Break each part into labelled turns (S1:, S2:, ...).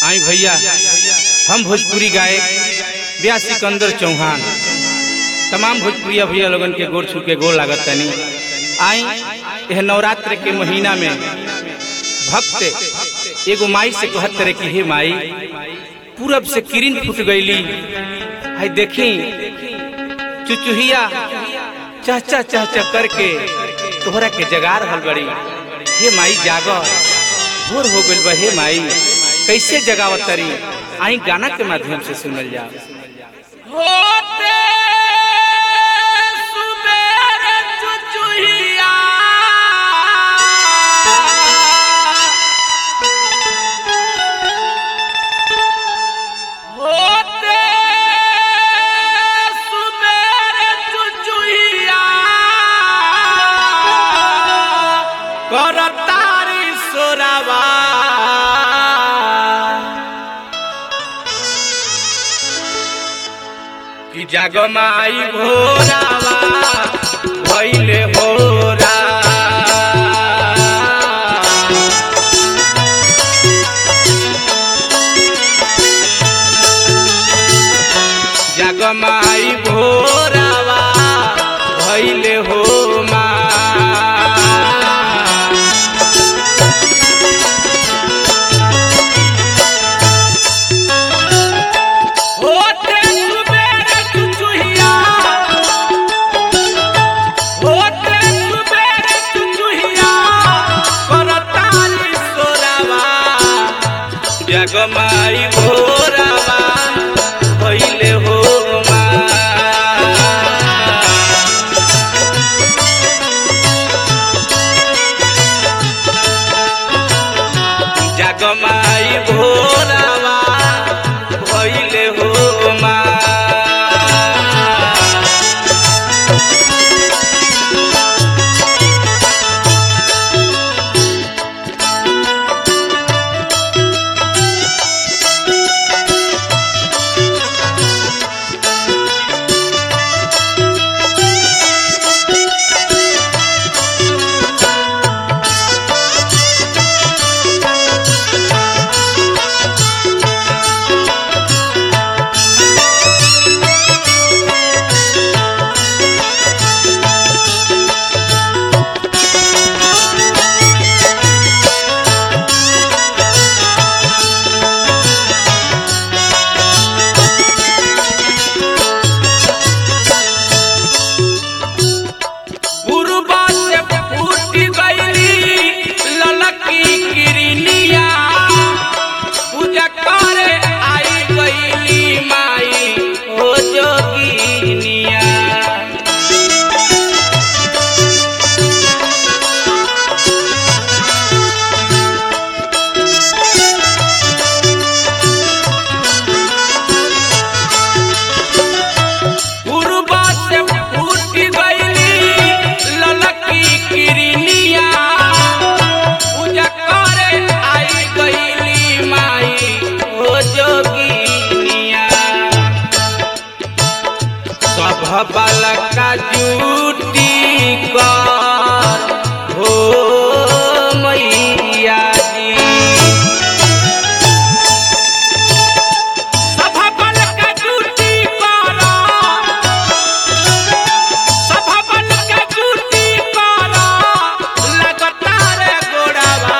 S1: आई भैया हम भोजपुरी गायक ब्याह सिकंदर चौहान तमाम भोजपुरिया भैया लोगन के गोर छू के गोर लागत तनी आई यह नवरात्र के महीना में भक्त एगो माई से कहत रहे कि हे माई पूरब से किरण फूट गईली हाय देखी चुचुहिया चहचा चहचा करके तोहरा के जगा रहल बड़ी हे माई जाग भोर हो गइल बा हे माई कैसे जगावत तरी आई गाना के माध्यम से सुनल जा
S2: होते सुबेर चुचुहिया होते सुबेर चुचुहिया करतारी सोरावा कि जगमाई भोरावा भइले होरा जगमाई भोरावा भइले हो मा होते सुबेर चुचुहिया होते सुबेर चुचुहिया करताली सोरावा जगमाई भोरावा भइले हो मा जगमाई भोरावा भइले हो मा पूर्वा से फूट गईली ललकी किरनिया पूजा करे आई गईली माई हो जोगिनिया पूर्वा से फूट गईली ललकी किरनिया पूजा करे आई गईली माई हो जोगिनिया सब बालका जूटी कर हो मैया जी सभ बालका जूटी कर सभ बालका जूटी कर लगातार गोड़ावा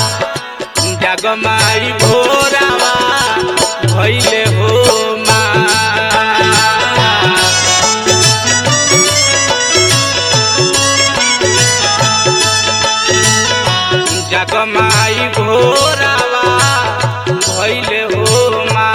S2: जगमाई भोरावा भइले हो मा जगमाई भोरावा भइले हो मा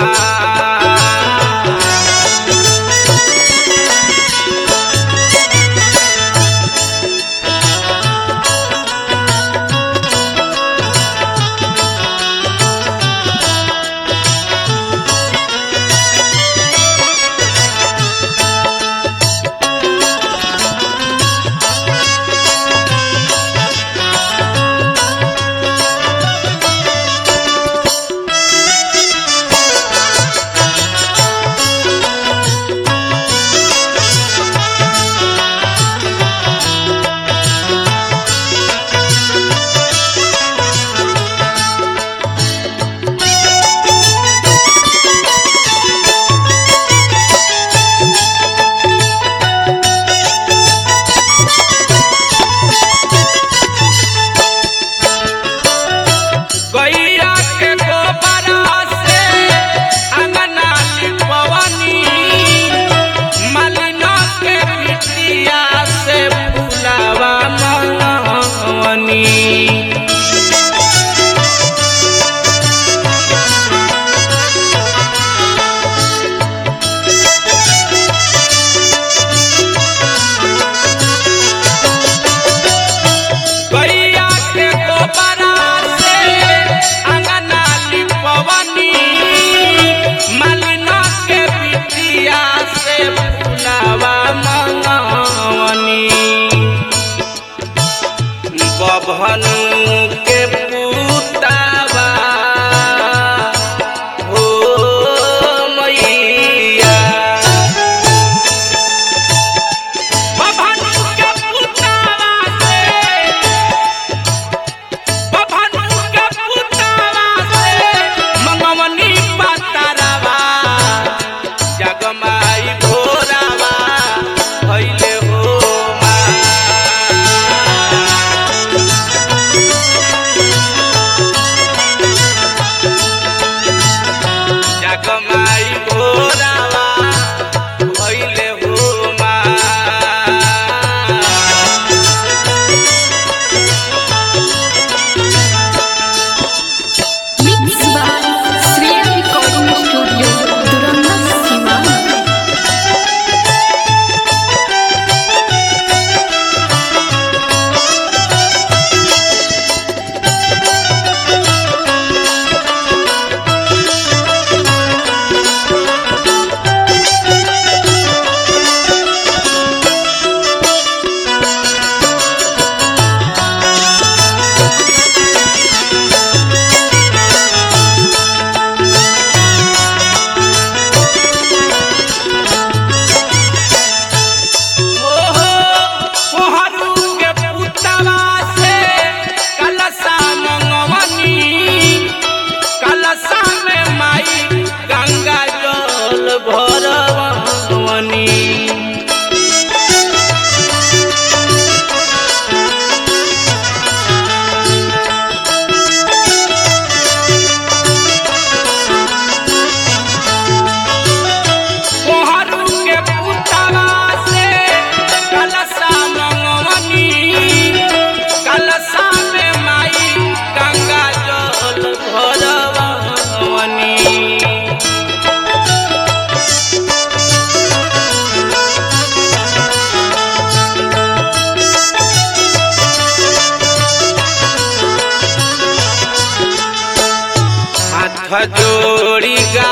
S2: जोड़ी गा